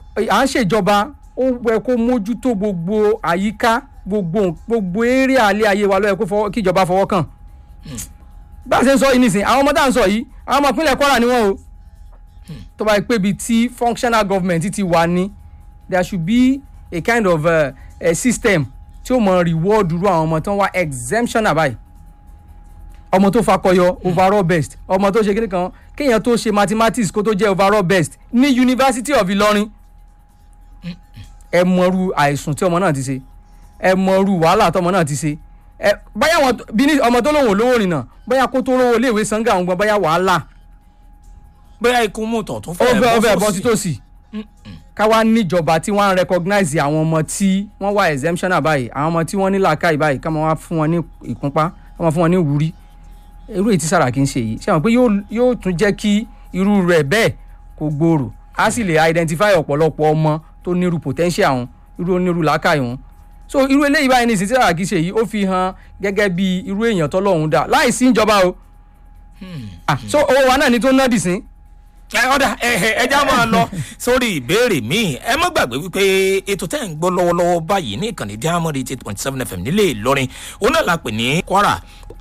à ń ṣèjọba ó yẹ kó mójútó gbogbo àyíká gbogbo gbogbo eré alẹ́ ayé wa ló yẹ kó fọwọ́ kíjọba fọwọ́ kàn bá a ṣe ń sọ yìí nísìnyí àwọn ọmọ tá à ń sọ yìí àwọn ọmọ ìpínlẹ̀ Kwara ni wọ́n o tó bá yẹ pé ibi tí functional government ti wà ní there should be a kind of uh, a system tí ó mọ reward irú àwọn ọmọ tó ń wá exemption àbáyé ọmọ tó fakọyọ overall best ọmọ tó ṣe kíni kan kéèyàn tó ṣe mathematics kó tó jẹ́ overall best ní University of Ìlọrin ẹ mọrú àìsùn tí ọmọ náà ti ṣe ẹ mọrú wàhálà tọmọ náà ti ṣe ẹ báyà wọn bí ní ọmọ tó lóun ò lówó rìnnà báyà kó tó rówó iléèwé sanga àwọn gbọn báyà wàhálà bóyá ikú mú tọ̀ tún ó fẹ́ ó fẹ́ bọ́ fẹ́ sí tòsí ká wá níjọba tí wọ́n á recognize àwọn ọmọ tí wọ́n wá exemption báyìí àwọn ọmọ tí wọ́n ní làákàyè báyìí ká máa wá fún wọn ní ìkúnpá ká máa fún wọn ní ìwúrí irú èyí tí Sàràkí ń ṣe yìí ṣé àwọn pé yóò- yóò tún jẹ́ kí irú rẹ̀ bẹ́ẹ̀ kó gbòòrò á sì lè identify ọ̀pọ̀lọpọ̀ ọmọ tó nírú potential wọn irú onírú làákàyè wọn so irú eléyìí báyìí ní ìsìn tí Sàràkí ṣe yìí ó fi hàn gẹ́gẹ́ bí irú èèyàn tọ́lọ́hún dà láì sí ìjọba o Ah, so owó wa náà ni tó ná dì sí ẹ ọ̀dà ẹ ẹ ẹ já máa lọ sórí ìbéèrè míì ẹ má gbàgbé wípé ètò tẹ́ ń gbọ́ lọ́wọ́lọ́wọ́ báyìí ní ìkànnì diamond eight point seven fm nílé Ìlọrin òun náà la pè ní Kwara